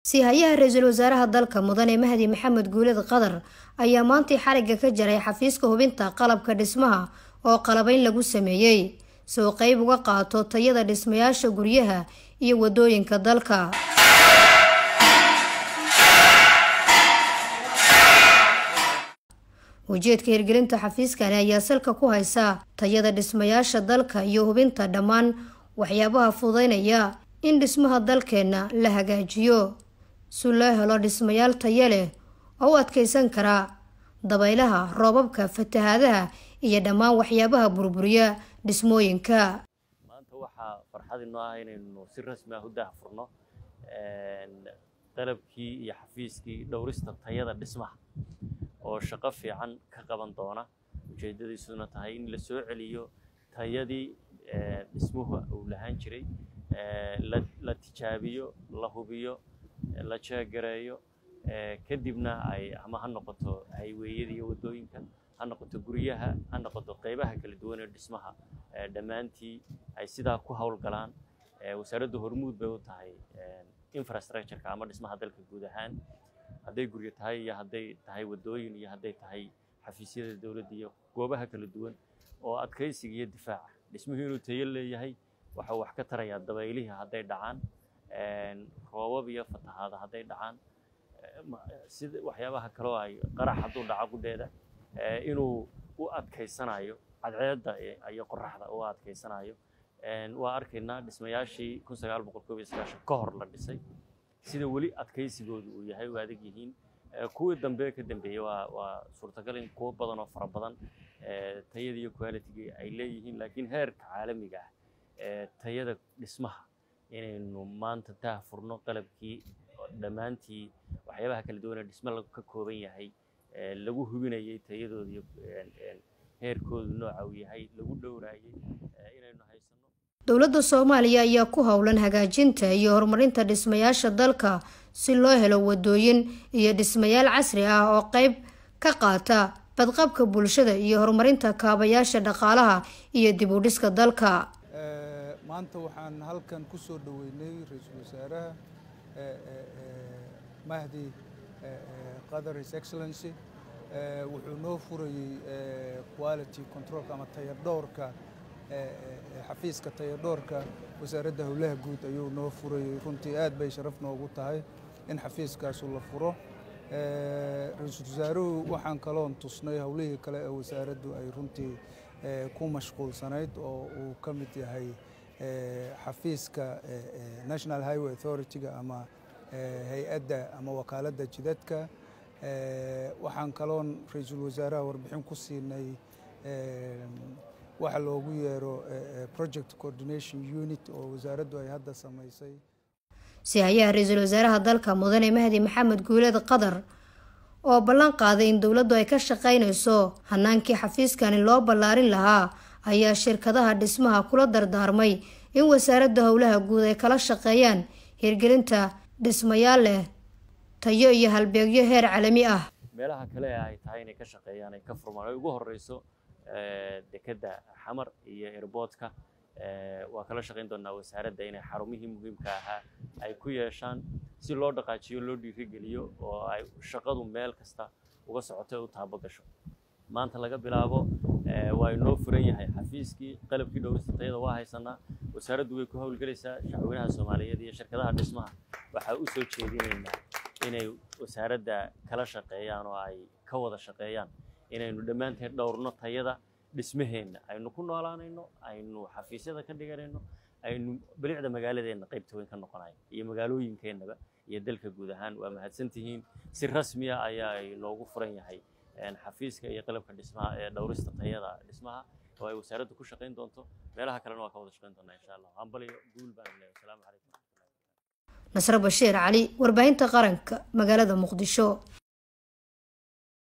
siihayaha ra-iisul wasaaraha dalka mudane mahdi maxamed guuled qadar ayaa maantii xarigga ka jaray xafiiska hubinta qalabka dhismaha oo qalabayn lagu sameeyey soo qeyb uga qaato tayada dhismayaasha guryaha iyo wadooyinka dalka ujeedka hirgelinta xafiiskani ayaa salka ku haysa tayada dhismayaasha dalka iyo hubinta dhammaan waxyaabaha fududeynaya in dhismaha dalkeenna la hagaajiyo si loo helo dhismayaal tayo leh oo u adkeysan kara dabaylaha roobabka fatahaadaha iyo dhammaan waxyaabaha burburiya dhismooyinka maanta waxaa farxad inoo ah inaynu si rasmi ah u daahfurno qalabkii iyo xafiiskii dhowrista tayada dhismaha oo shaqo fiican ka qaban doona ujeedadiisuna tahay in la soo celiyo tayadii dhismuhu uu lahaan jiray la tijaabiyo la hubiyo la jeegareeyo kadibna ay ama ha noqoto hayweeyada iyo waddooyinka ha noqoto guryaha ha noqoto qaybaha kala duwan ee dhismaha dhammaantii ay sidaa ku howlgalaan wasaaradda hormuud bay u tahay infrastructureka ama dhismaha dalka guud ahaan hadday guryo tahay iyo hadday tahay waddooyin iyo hadday tahay xafiisyada dowladda iyo goobaha kala duwan oo adkaysiga iyo difaaca dhismuhu inuu tayo leeyahay waxau wax ka tarayaa dabaylihii hadday dhacaan roobab iyo fatahaada hadday dhacaan sida waxyaabaha kaloo ay qarax hadduu dhaco gudheeda inuu u adkaysanayo cadceedda iyo qoraxda u adkaysanayo waa arkaynaa dhismayaashii kun sagaal boqol koob iyo sagaashan ka hor la dhisay sida weli adkaysigoodu uu yahay u adag yihiin kuwii dambe ka dambeeyey waa waa suurtagal in kuwo badan oo fara badan tayada iyo qualitygii ay leeyihiin laakiin heerka caalamiga ah ee tayada dhismaha inaynu maanta daahfurno qalabkii dhammaantii waxyaabaha kala duwan ee dhisme ka kooban yahay lagu hubinayay tayadooda iyo heerkoodu nooca uu yahay lagu dhowraayay inaynu haysano dowladda soomaaliya ayaa ku howlan hagaajinta iyo horumarinta dhismayaasha dalka si loo helo wadooyin iyo dhismayaal casri ah oo qeyb ka qaata badqabka bulshada iyo horumarinta kaabayaasha dhaqaalaha iyo dib u dhiska dalka maanta waxaan halkan ku soo dhoweynay ra-iisul wasaaraha mahdi qadar his excellency wuxuu noo furayey quality controlka ama tayadhowrka xafiiska tayadhoorka wasaaradda howlaha guud ayuu noo furayey runtii aad bay sharaf noogu tahay in xafiiskaasu la furo ra-iisul wasaaruhu waxaan kaloon tusnay howlihii kale ee wasaaraddu ay runtii ku mashquulsanayd oo uu ka mid yahay xafiiska national highway authority-ga ama hay-adda ama wakaaladda jidadka waxaan kaloon ra-iisul wasaaraha warbixin ku siinay waxa loogu yeero project coordination unit oo wasaaraddu ay hadda samaysay siihayaha ra-iisul wasaaraha dalka mudane mahdi maxamed guuled qadar oo ballan qaaday in dowladdu ay ka shaqaynayso hanaankii xafiiskani loo ballaarin lahaa ayaa shirkadaha dhismaha kula dardaarmay in wasaaradda howlaha guud ay kala shaqeeyaan hirgelinta dhismayaal leh tayo iyo halbeegyo heer caalami ah meelaha kale ee ay tahay inay ka shaqeeyaan ay ka furmaan ay ugu horeyso dekedda xamar iyo airboodka waa kala shaqayn doonaa wasaaradda inay xarumihii muhiimka ahaa ay ku yeeshaan si loo dhaqaajiyo loo dhiirigeliyo oo ay shaqadu meel kasta uga socoto ee u taabo gasho maanta laga bilaabo waa inoo furan yahay xafiiskii qalabkii dhowrista tayada waa haysanaa wasaaraddu way ku howlgelaysaa shacweynaha soomaaliyeed iyo shirkadaha dhismaha waxaa u soo jeedinaynaa inay wasaaradda kala shaqeeyaan oo ay ka wada shaqeeyaan inaynu dhammaanteen dhowrno tayada dhismaheenna aynu ku noolaanayno aynu xafiisyada ka dhiganayno aynu bilicda magaaladeenna qaybta weyn ka noqonayo iyo magaalooyinkeennaba iyo dalka guud ahaan waa mahadsantihiin si rasmiya ayaa inoogu furan yahay xafiiska iyo qalabka dhismaha ee dhowrista tayada dhismaha oo ay wasaaraddu ku shaqayn doonto meelaha kalena waa ka wada shaqayn doonaa insha allah hambaliyo guul baan leeyahay asalaamu calaykum nasre bashiir cali warbaahinta qaranka magaalada muqdisho